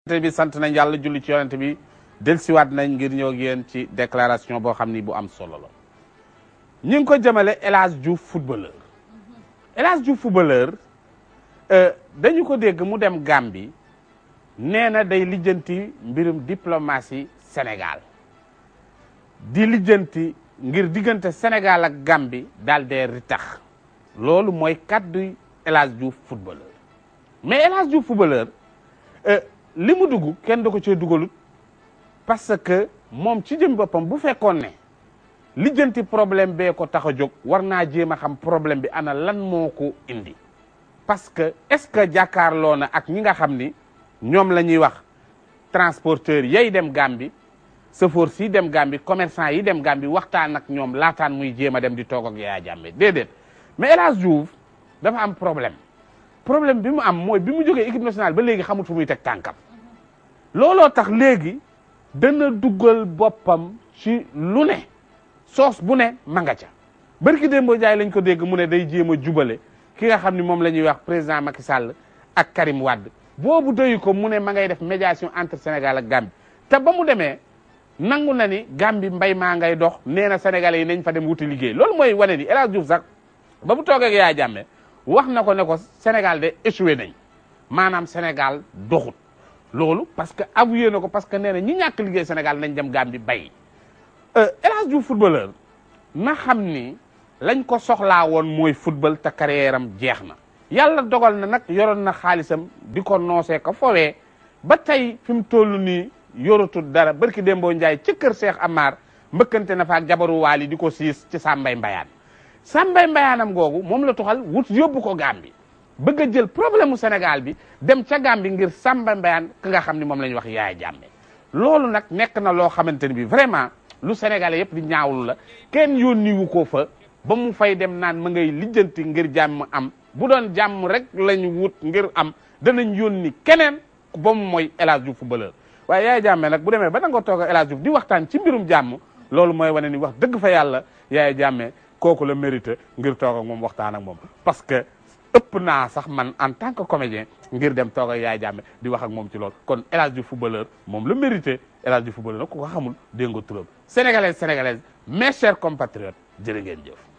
te bi sant nañ yàlla julli ci yonent bi delsiwaat nañ ngir ñëw ak yéen ci déclaration boo xam ni bu am solo la ñu ngi ko jëmale El Hadj Diouf footballeur El Hadj Diouf footballeur dañu ko dégg mu dem Gambie nee na day lijjanti mbirum diplomatie Sénégal di lijjanti ngir diggante Sénégal ak Gambie daal dee ritax loolu mooy kaddu El Hadj Diouf footballeur mais El Hadj Diouf footballeur li mu dugg kenn da ko cee dugalut parce que moom ci jëm boppam bu fekkoon ne lijjanti problème bee ko tax a jóg war naa jéem a xam problème bi ana lan moo ko indi parce que est-ce que jàkkaarloo na ak ñi nga xam ni ñoom la ñuy wax transporteur yay dem Gambie chauffeur si dem Gambie commerçant yi dem Gambie waxtaan ak ñoom laataan muy jéem a dem di toog ak Yaya Jammeh déedéet mais El Hadj Diouf dafa am problème problème bi mu am mooy bi mu jógee équipe nationale ba léegi xamut fu muy teg tànkam looloo tax léegi dana duggal boppam ci lu ne soos bu ne ma nga ca barki Dembo Ndiaye lañ ko dégg mu ne day jéem a jubale ki nga xam ni moom la ñuy wax président Macky Sall ak Karim Wade boobu doyu ko mu ne ma ngay def médiation entre Sénégal ak Gambie te ba mu demee nangu na ni Gambie mbay maa ngay dox nee na Sénégalais yi nañ fa dem wuti liggéey loolu mooy wane ni El Hadj Diouf sax ba mu toogee ak Yaya Jammeh wax na ko ne ko Sénégal de échoué nañ maanaam Sénégal doxut loolu parce que avoué na ko parce que nee na ñi ñàkk liggéey Sénégal nañ dem Gambie bay El Hadj Diouf footballeur na xam ni lañ ko soxlaa woon mooy football te carrière am jeex na yàlla dogal na nag yoroon na xaalisam di ko noosee ko fowee ba tey fi mu toll nii yoratul dara barki Dembo Ndiaye ci kër Cheikh Amar mbëkkante na fa ak jabaru waali di ko siis ci Sambay Mbayaan Sambay Mbayaanam googu moom la tuxal wut yóbbu ko Gambie bëgg a jël problème mu Sénégal bi dem ca Gambie ngir Sambay Mbayaan ki nga xam ni moom la ñuy wax Yaya Jammeh loolu nag nekk na loo xamante ni bi vraiment lu Sénégalais yëpp di ñaawlu la kenn yónniwu ko fa ba mu fay dem naan ma ngay lijjanti ngir jàmm am bu doon jàmm rek lañu wut ngir am danañ yónni keneen ba mu mooy El Hadj Diouf footballeur waaye Yaya Jammeh nag bu demee ba nanga toog El Hadj Diouf di waxtaan ci mbirum jàmm loolu mooy wane ni wax dëgg fa yàlla Yaya Jammeh kooku la mérité ngir toog ak moom waxtaan ak moom parce que ëpp naa sax man en tant que comédien ngir dem toog ak Yaya Jammeh di wax ak moom ci loolu kon El Hadj Diouf footballeur moom la mérité El Hadj Diouf footballeur nag ku ko xamul dégg nga turam sénégalaise sénégalaise mes chers compatriotes jërë ngeen jëf